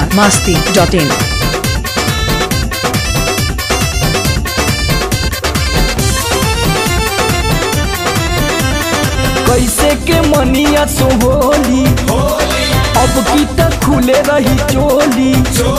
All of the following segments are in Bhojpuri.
biharmasti.in कैसे के मनिया सोहोली अब की तक खुले रही चोली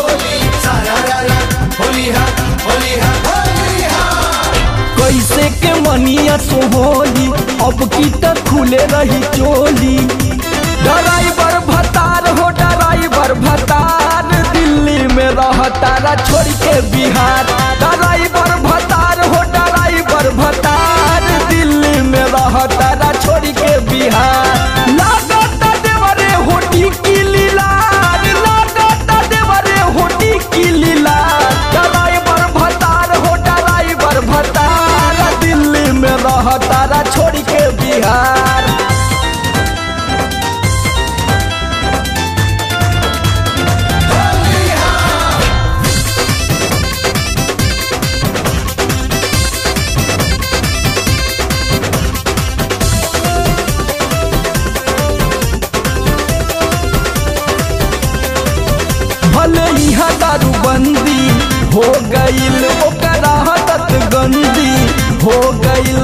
कैसे के मनिया सोहोली अब की तक खुले रही चोली ड्राइवर भतार हो ड्राइवर भतार दिल्ली में रहतारा छोड़ के बिहार ड्राइवर भतार हो ड्राइवर भतार दिल्ली में रहतारा छोड़ के बिहार लागत देवरे होटी की लीलार लागत देवरे होटी की लीलार ड्राइवर भतार हो ड्राइवर भतार दिल्ली में रहतारा छोड़ के बिहार भले यहाँ दारू बंदी हो गईल ओकरा हदत गंदी हो गईल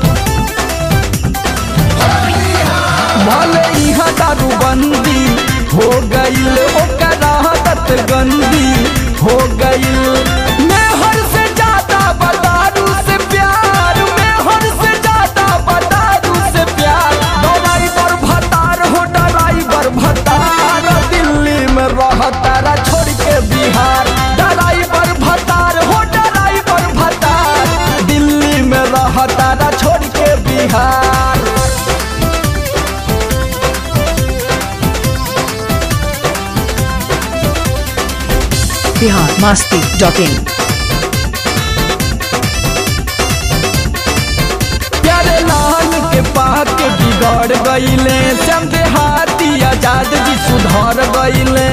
भले यहाँ दारू बंदी हो गईल ओकरा हदत गंदी हो गईल मैं हर से ज्यादा बदारू से प्यार मैं हर से ज्यादा बदारू से प्यार ड्राइवर भतार हो ड्राइवर भतार दिल्ली में रहतारा छोड़ के बिहार ड्राइवर भतार हो ड्राइवर भतार दिल्ली में रहतारा छोड़ के बिहार biharmasti.in प्यारे लाल के पाक के बिगड़ गईले श्याम देहाती आजाद जी सुधर गईले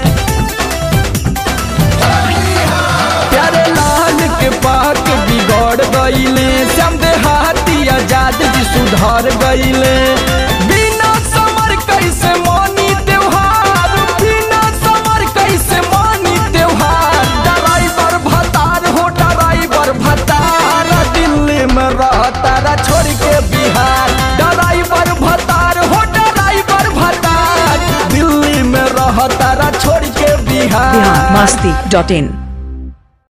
प्यारे लाल के पाक के बिगड़ गईले श्याम देहाती आजाद जी सुधर गईले बिना समर कैसे मानी त्योहार बिना समर कैसे मानी त्योहार ड्राइवर भतार हो ड्राइवर भतार दिल्ली में रहतारा छोड़ के बिहार ड्राइवर भतार हो ड्राइवर भतार दिल्ली में रहतारा छोड़ के बिहार biharmasti.in